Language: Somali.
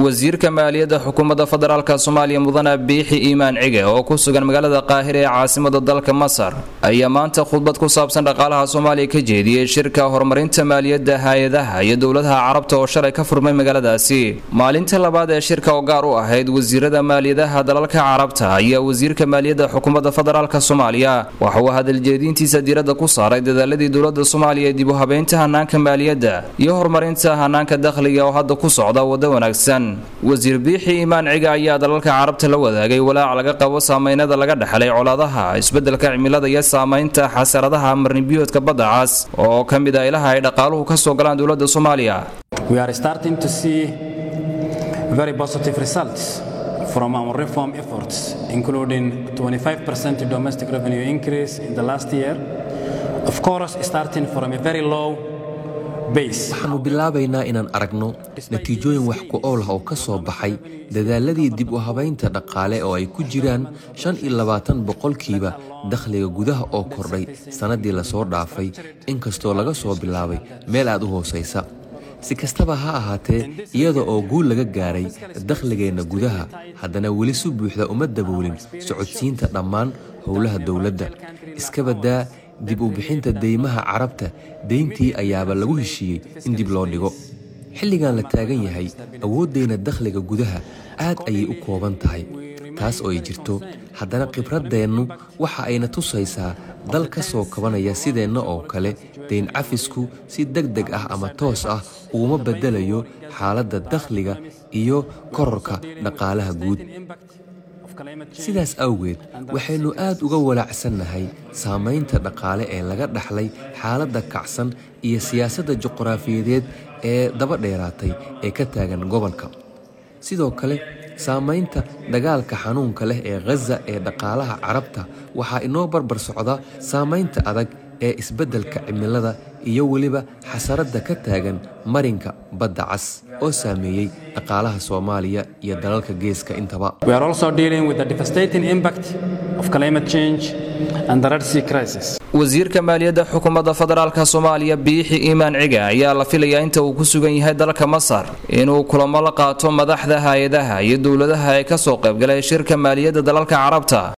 wasiirka maaliyadda xukuumadda federaalk soomaaliya mudane biixi iimaan cige oo ku sugan magaalada qaahira ee caasimada dalka masar ayaa maanta khudbad ku saabsan dhaqaalaha soomaaliya ka jeediyey shirka horumarinta maaliyadda hay-adaha iyo dowladaha carabta oo shalay ka furmay magaaladaasi maalinta labaad ee shirka oo gaar u ahayd wasiirada maaliyadaha dalalka carabta ayaa wasiirka maaliyadda xukuumadda federaalk soomaaliya waxa uu hadaljeediintiisa diiradda ku saaray dadaaladii dowlada soomaaliya ee dib u habeynta hanaanka maaliyadda iyo horumarinta hanaanka dakhliga oo hadda ku socda waddo wanaagsan wasiir biixi iimaan ciga ayaa dalalka carabta la wadaagay walaac laga qabo saameynada laga dhexlay colaadaha isbeddelka cimilada iyo saamaynta xasaradaha marnibiyoodka badda cas oo ka mid ah ilaha ay dhaqaaluhu ka soo galaan dowladda soomaaliya from our reform efforts, including 25% domestic revenue increase in the last year. Of course, starting from a very low waxaannu bilaabaynaa inaan aragno natiijooyin wax ku ool ah oo ka soo baxay dadaaladii dib u habaynta dhaqaale oo ay ku jiraan shan iyo labaatan boqolkiiba dakhliga gudaha oo kordhay sannaddii lasoo dhaafay inkastoo laga soo bilaabay meel aad u hoosaysa si kastaba ha ahaatee iyada oo guul laga gaaray dakhligeenna gudaha haddana weli si buuxda uma daboolin socodsiinta dhammaan howlaha dowladda iskabadaa dib u bixinta deymaha carabta deyntii ayaaba lagu heshiiyey in dib loo dhigo xilligan la taagan yahay awooddeenna dakhliga gudaha aad ayay u kooban tahay taas oo ay jirto haddana khibraddeennu waxa ayna tusaysaa dal ka soo kabanaya sideenna oo kale deyn cafisku si deg deg ah ama toos ah uguma beddelayo xaaladda dakhliga iyo kororka dhaqaalaha guud sidaas awgeed waxaynu aad uga walaacsannahay saamaynta dhaqaale ee laga dhaxlay xaaladda kacsan iyo siyaasadda juqraafiyadeed ee daba dheeraatay ee ka taagan gobolka sidoo kale saamaynta dagaalka xanuunka leh ee khaza ee dhaqaalaha carabta waxaa inoo barbar socda saamaynta adag ee isbeddelka cimilada iyo weliba xasaradda ka taagan marinka badda cas oo saameeyey dhaqaalaha soomaaliya iyo dalalka geeska intaba wasiirka maaliyadda xukuumadda federaalk soomaaliya biixi iimaan ciga ayaa la filayaa inta uu ku sugan yahay dalka masar inuu kulamo la qaato madaxda hay-adaha iyo dowladaha ee ka soo qaybgalay shirka maaliyadda dalalka carabta